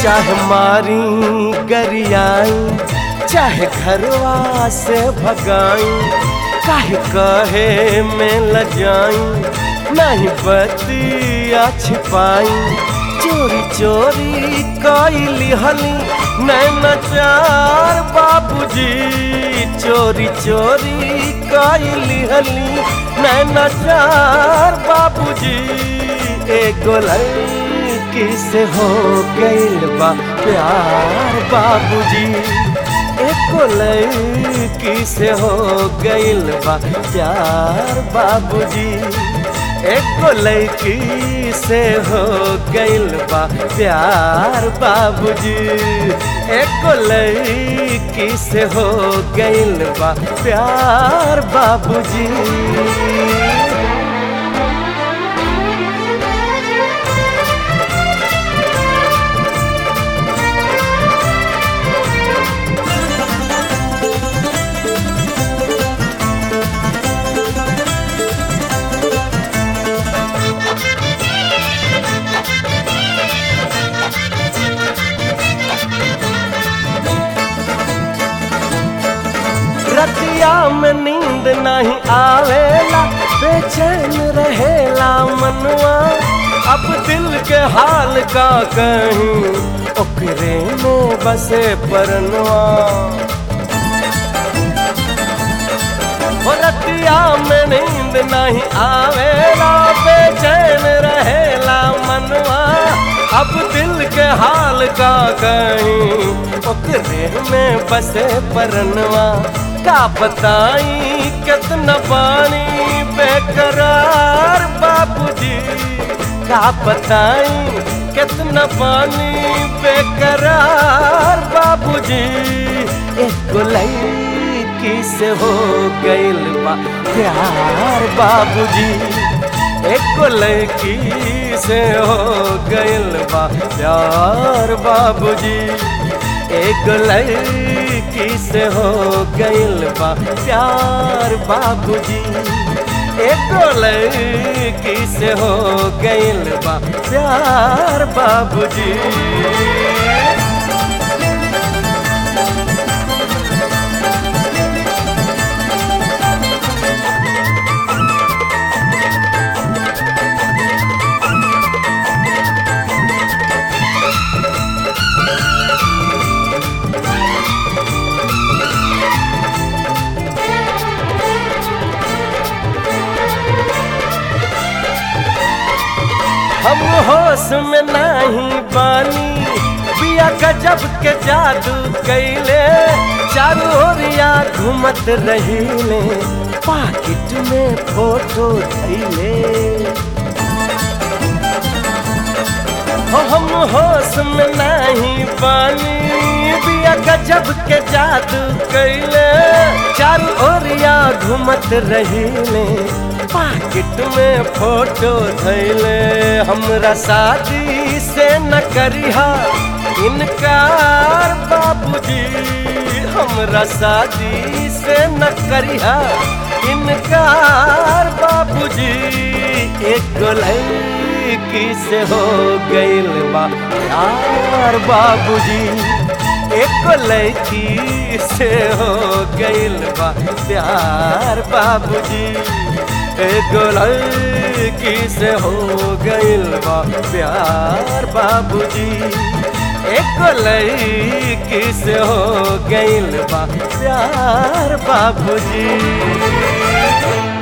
चाहे मारी गरियाई चाहे घरवा से भगाई काहे कहे में लजाई नहीं बतिया छिपाई चोरी चोरी कैली हली नैना चार बाबूजी चोरी चोरी कैली हली नैना चार बाबूजी एगो लड़की से हो गइल बा प्यार बाबूजी एको लड़की से हो गइल बा प्यार बाबूजी एको लड़की से हो गइल बा प्यार बाबूजी एको लड़की से हो गइल बा प्यार बाबूजी रतिया में नींद नहीं आवेला बेचैन रहेला मनवा अब दिल के हाल का कहीं ओकरे में बसे परनवा हो रतिया में नींद नहीं आवेला बेचैन रहेला मनवा अब दिल के हाल का कहीं ओकरे में बसे परनवा का बताई कितना पानी बेकरार बाबूजी का बताई कितना पानी बेकरार बाबूजी एक लड़की से हो गइल बा प्यार बाबूजी एक लड़की से हो गइल बा प्यार बाबूजी एक लड़की से हो गइल बा प्यार बाबूजी एक लड़की से हो गइल बा प्यार बाबूजी हम होश में नहीं बानी बिया गजब के जादू कैले चारों ओरिया घूमत रहीले पाकिट में फोटो धैले हो हम होश में नहीं बानी बिया गजब के जादू कैले चारों ओरिया घूमत रहीले पाकिट में फोटो धैले हमरा शादी से न करिहा इनकार बाबूजी हमरा शादी से न करिहा इनकार बाबूजी एक लड़की से हो गइल बा प्यार बाबूजी एक लड़की से हो गइल बा प्यार बाबूजी एगो लड़की से हो गइल बा प्यार बाबूजी एक लड़की से हो गइल बा प्यार बाबूजी